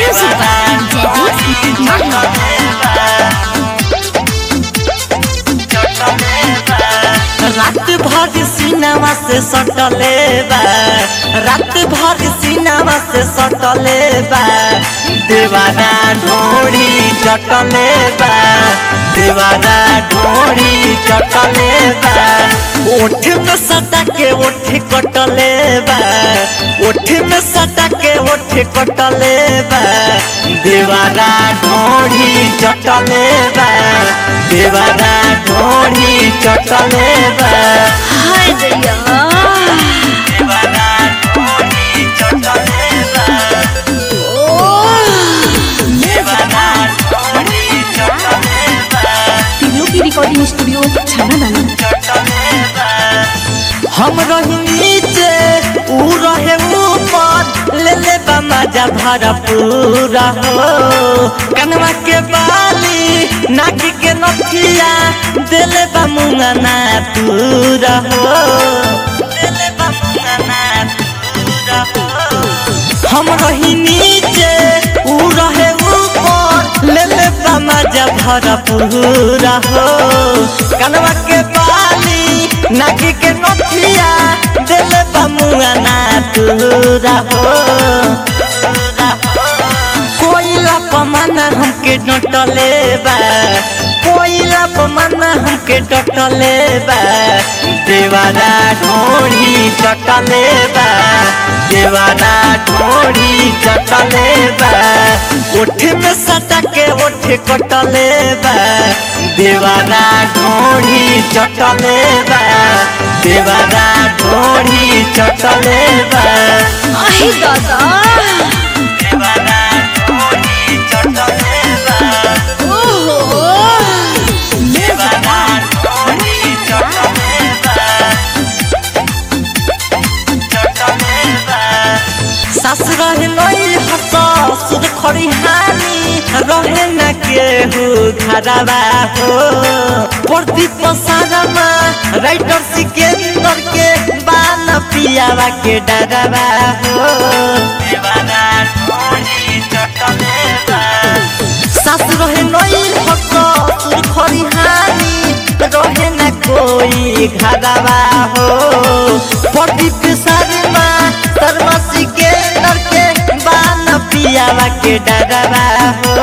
Music by Jaideep Mahmood. रात भर cinema से सटले बा रात भर सीनामा से सटले बा देवाना ढोड़ी चटले बा देवाना ढोड़ी चटले बा ओठ में सटा के ओठ कटले बा ओठ में सटा के ओठ कटले बा देवाना ढोड़ी चटले बा देवाना ढोड़ी चटले बा हाय दैया देवाना ढोड़ी चटले बा देवाना ढोड़ी चटले बा तिलो की रिकॉर्डिंग स्टूडियो छाना दाना हम रही नीचे ऊ रहे ऊपर ले ले बा मजा भरा पूरा हो कनवा के बाली नाक के नथिया देले बा मुंगना पूरा हो देले बा मुंगना पूरा हो हम रही नीचे ऊ रहे ऊपर ले ले बा मजा भरा पूरा हो कनवा के बाली नाक के नथिया दिल बमुआ ना पूरा हो कोयला पमाना हमके डटले बा कोयला पमाना हमके डटले बा देवाना ढोड़ी चटले बा देवाना ढोड़ी चटले बा ओठ में सटा के ओठ कटले बा देवाना ढोड़ी चटले बा देवाना ढोड़ी चटले बा अहे दादा देवाना ढोड़ी चटले बा ओहो देवाना ढोड़ी चटले बा चटले बा सास रहे लई हस सुध खड़ी हानी रहे न केहू घरवा हो प्रदीप सारमा राइटर सिकेंदर के बान पियावा के डरवा हो देवाना ढोली चटले बा सास रहे नई हक सुर खरी हानी रहे न कोई घरवा हो प्रदीप शर्मा शर्मा सिकेंदर के बान पियावा के डरवा हो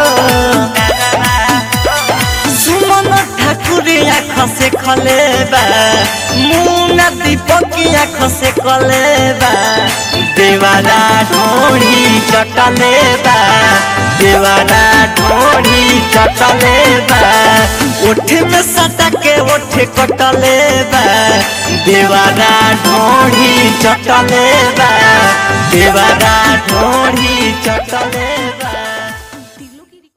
सुमन ठाकुर आँख से खलेबा मुना दीपक आँख से कलेबा देवाना ढोड़ी चटलेबा देवाना ढोड़ी चटलेबा ओठ में सटा के ओठ कटलेबा देवाना ढोड़ी चटलेबा देवाना ढोड़ी चटलेबा